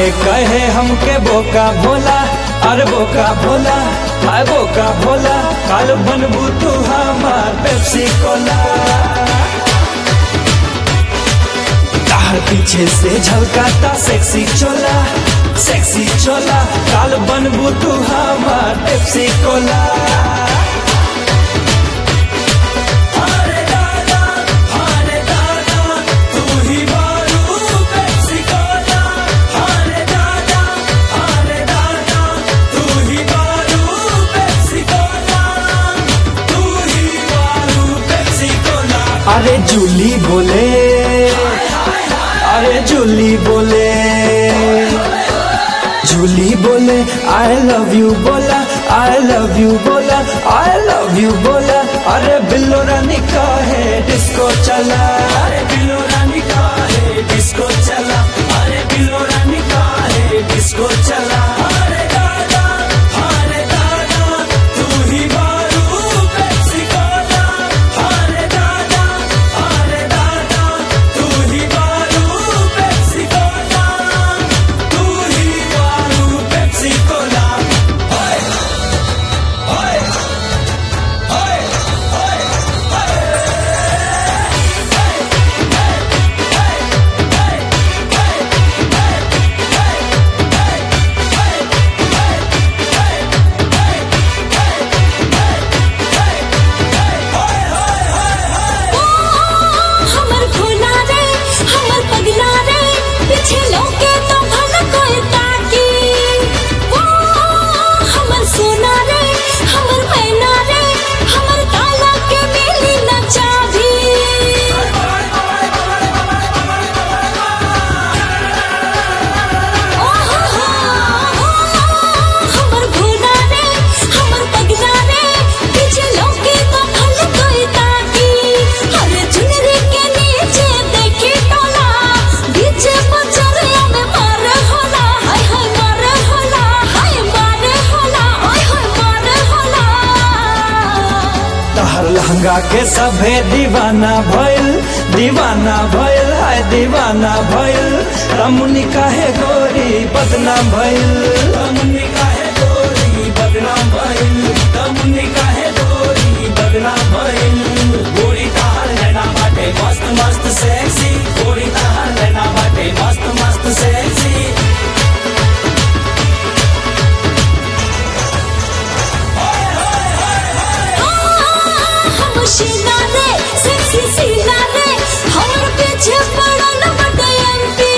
काहे कहे हमके बोका भोला अरे बोका भोला हाय बोका भोला काल बनबू तू हमार पेप्सी कोला तार पीछे से झलकाता सेक्सी चोला सेक्सी चोला काल बनबू तू हमार पेप्सी कोला अरे दादा अरे दादा तू ही मारू पेप्सी कोला अरे दादा अरे दादा तू ही मारू पेप्सी कोला तू ही मारू पेप्सी कोला अरे जूली बोले अरे जूली बोले जूली बोले आई लव यू बोला आई लव यू बोला आई लव यू बोला अरे बिल्लो रानी का है डिस्को चला अरे बिल्लो रानी का है डिस्को चला अरे बिल्लो रानी का है डिस्को चला अरे दादा अरे दादा तू ही मारू पेप्सी कोला अरे दादा अरे दादा तू ही मारू पेप्सी कोला तू ही मारू पेप्सी कोला ओए ओए ओए ओए हमर भोला रे हमर पगला रे पीछे लौके तो भला कोई ताकी ओ हमर सोना रे हमर मैना रे हमर काला के मिली न चाभी ओ हो हो हमर भोला रे हमर पगला रे पीछे लौके तो भला कोई ताकी अरे चुनरी के नीचे देखी टोला बीच बचरिया में मार होला हाय हाय मार होला हाय मार होला ओय हाय मार होला तहर लहंगा के सभे दीवाना भइल दीवाना भइल हाय दीवाना भइल रमुनी काहे गोरी बदनाम भइल रमुनी काहे गोरी बदनाम भइल रमुनी काहे गोरी बदनाम भइल गोरी तहर लेना बाटे मस्त मस्त सेक्सी गोरी तहर लेना बाटे मस्त मस्त सेक्सी हम शीला रे सेक्सी शीला रे हमर पीछे पड़ल बटे एमपी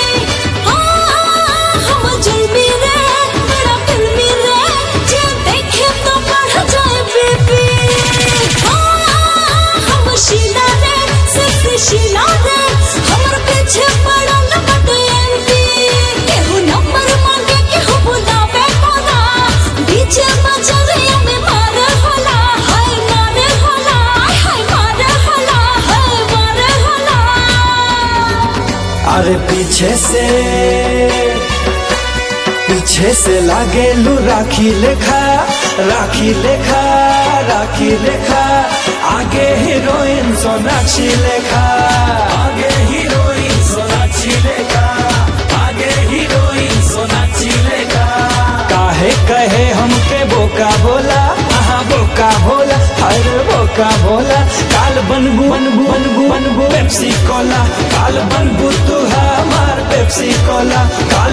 हम जुलमी रे मेरा फिल्मी रे जे देखे तो बढ़ जाए बीपी हम शीला रे सेक्सी शीला रे हमर पीछे पड़ल बटे एमपी केहू नंबर मांगे केहू बुलावे कोना बीच बजरिया में मार होला हाय मार होला हाय मार होला हाय मार होला अरे पीछे से पीछे से लागे लू राखी लेखा राखी लेखा राखी लेखा आगे हीरोइन सोनाक्षी लेखा आगे हीरोइन सोनाक्षी लेखा आगे हीरोइन सोनाक्षी लेखा काहे कहे हमके बोका बोला आहा बोका बोला अरे बोका बोला काल बनबू बनबू बनबू बनबू पेप्सी कोला काल बनबू तू हमार पेप्सी कोला काल